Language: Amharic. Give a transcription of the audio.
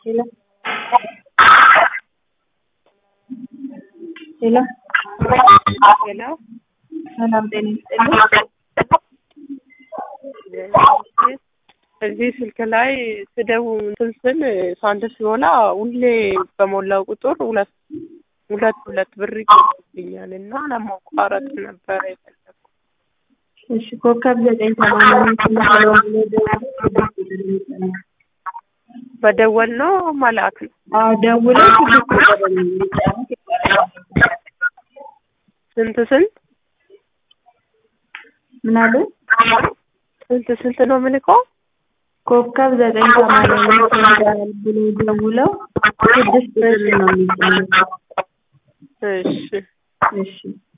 Hello. ሄሎ ሄሎ ሰላም ጤና ይስጥልኝ። እዚህ ስልክ ላይ ስደው እንትን ስል ሳንድ ሲሞላ ሁሌ በሞላው ቁጥር ሁለት ሁለት ሁለት ብር ይቆጥብኛል እና ለማቋረጥ ነበረ የፈለኩት። እሺ ኮከብ ዘጠኝ ሰማንያ አምስት ስለሆነ ደውለው ስድስት ቁጥር ይጫናል። በደወል ነው መላክ ነው። አዎ ደውለው ስድስት ቁጥር የሚጫኑት ይባላል። ስንት ስንት ምን አሉ? ስንት ስንት ነው የምልከው? ኮከብ ዘጠኝ ሰማንያ አምስት ይባላል ብሎ ደውለው ስድስት ቁጥር ነው የሚጫኑት። እሺ እሺ